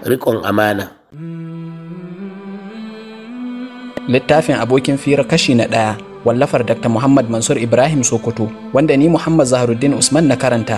riƙon amana littafin abokin fira kashi na ɗaya wallafar dr muhammad mansur ibrahim sokoto wanda ni muhammad zaharuddin usman na karanta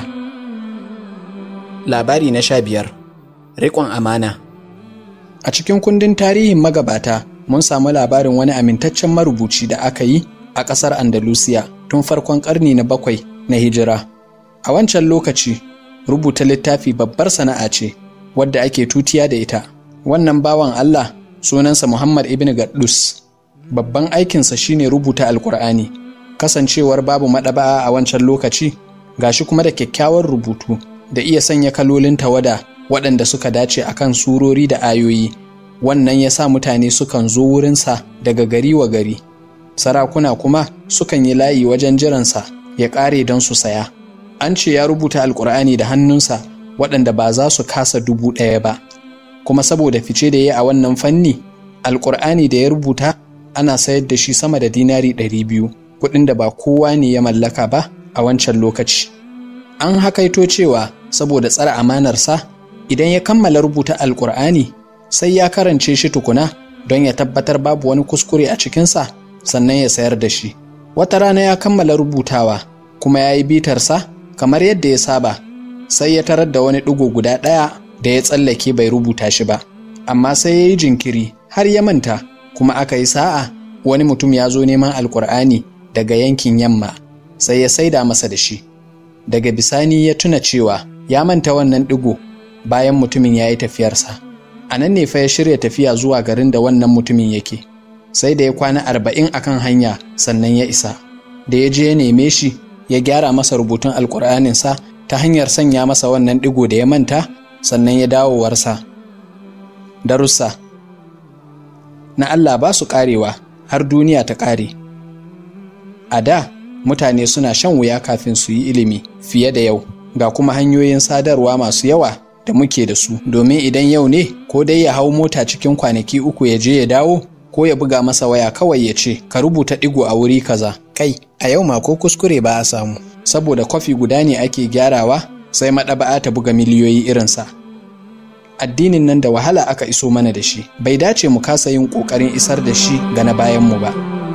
labari na sha biyar riƙon amana a cikin kundin tarihin magabata mun samu labarin wani amintaccen marubuci da aka yi a ƙasar andalusiya tun farkon ƙarni na bakwai na hijira a wancan lokaci rubuta littafi babbar sana'a ce wadda ake tutiya da ita wannan bawan allah sunansa muhammad ibn gaddus babban aikinsa shine rubuta alkur'ani kasancewar babu maɗaba'a a wancan lokaci gashi kuma da kyakkyawar rubutu da iya sanya kalolin tawada waɗanda suka dace akan surori da ayoyi wannan ya sa mutane sukan zo wurinsa daga gari wa gari sarakuna kuma sukan yi layi wajen jiransa ya ƙare don su saya an ce ya rubuta alkur'ani da hannunsa waɗanda ba za su kasa dubu ɗaya ba kuma saboda fice da ya a wannan fanni alkur'ani da ya rubuta ana sayar da shi sama da dinari ɗari biyu kuɗin da ba kowa ne ya mallaka ba a wancan lokaci an hakaito cewa saboda tsara amanarsa idan ya kammala rubuta alkur'ani sai ya karance shi tukuna don ya tabbatar babu wani kuskure a cikinsa sannan ya sayar da shi wata rana ya kammala rubutawa kuma ya yi bitarsa kamar yadda ya saba sai ya tarar da wani ɗigo guda ɗaya da ya tsallake bai rubuta shi ba amma sai ya yi jinkiri har ya manta kuma aka yi sa'a wani mutum ya zo neman alkur'ani daga yankin yamma sai ya saida masa da shi daga bisani ya tuna cewa ya manta wannan ɗigo bayan mutumin ya yi tafiyarsa a nan ne fa ya shirya tafiya zuwa garin da wannan mutumin yake sai da ya kwana arba'in akan hanya sannan ya isa da ya je ya neme shi ya gyara masa rubutun alkur'aninsa ta hanyar sanya masa wannan ɗigo da ya manta sannan ya dawowarsa darussa na Allah ba su ƙarewa har duniya ta ƙare a da mutane suna shan wuya kafin su yi ilimi fiye da yau ga kuma hanyoyin sadarwa masu yawa da muke da su domin idan yau ne ko dai ya hau mota cikin kwanaki uku ya je ya dawo ko ya buga masa waya kawai ya ce ka rubuta ɗigo a wuri kaza kai a yau ma ko kuskure ba a samu saboda kwafi guda ne ake gyarawa sai maɗaba'a ta buga miliyoyi irinsa addinin nan da wahala aka iso mana da shi bai dace mu kasa yin ƙoƙarin isar da shi ga na bayanmu ba